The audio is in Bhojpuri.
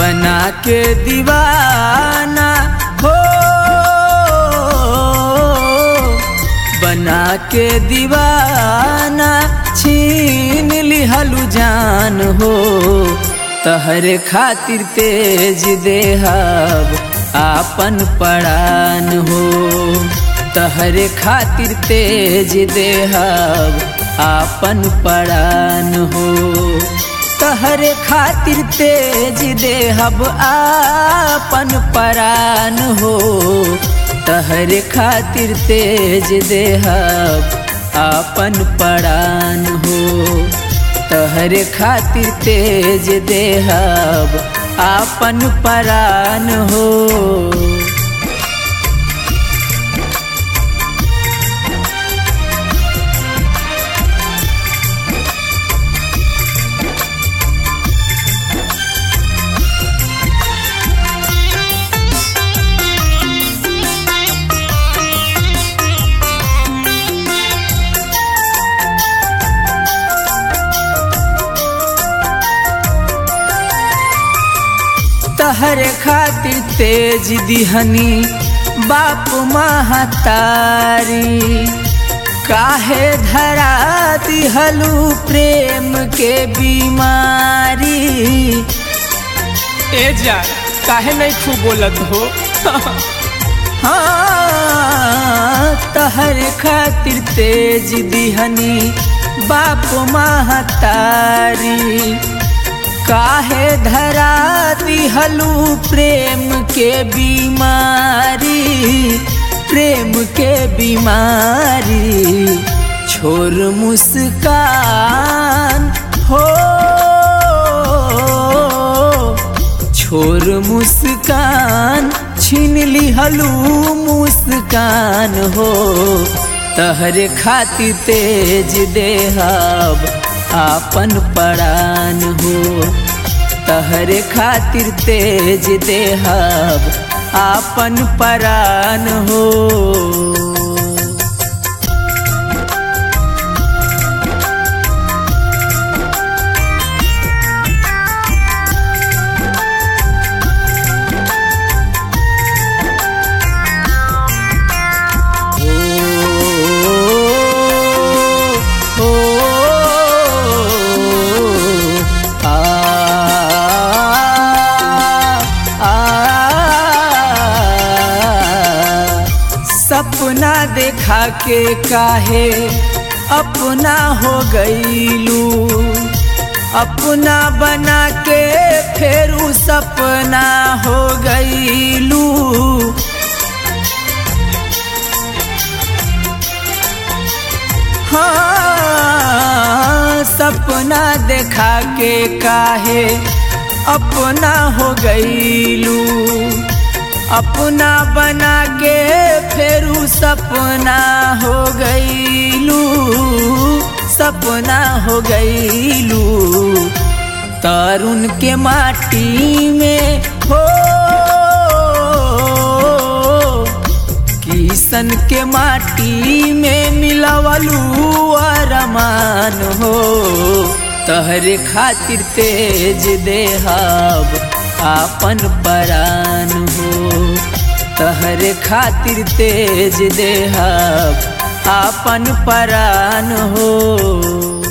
बना के दीवाना हो बना के दीवाना छीन लिहलु जान हो तहरे खातिर तेज देहब आपन पड़ान हो तहरे खातिर तेज देहब आपन पड़ान हो तहरे खातिर तेज देहब आपन परान हो तहरे खातिर तेज देहब आपन परान हो तहरे खातिर तेज देहब आपन परान हो तहरे खातिर तेज दिहनी बाप महतारी काहे धरा दिहलू प्रेम के बीमारी ए जा काहे नहीं खूब बोलत हो हाँ तहरे खातिर तेज दिहनी बाप महतारी काहे धरा दिहलू प्रेम के बीमारी प्रेम के बीमारी छोर मुस्कान हो छोर मुस्कान छीन लिहलू मुस्कान हो तहरे खातिर तेज देहब आपन परान हो तहरे खातिर तेज देहब आपन परान हो सपना देखा के काहे अपना हो गईलू अपना बना के फिर सपना हो गईलू हाँ सपना देखा के काहे अपना हो गईलू अपना बना के फिर सपना हो गईलू सपना हो गईलू तरुण के माटी में हो किसन के माटी में मिलवलू अरमान हो तहरे खातिर तेज देहब आपन परान हो तहरे खातिर तेज देहब आपन परान हो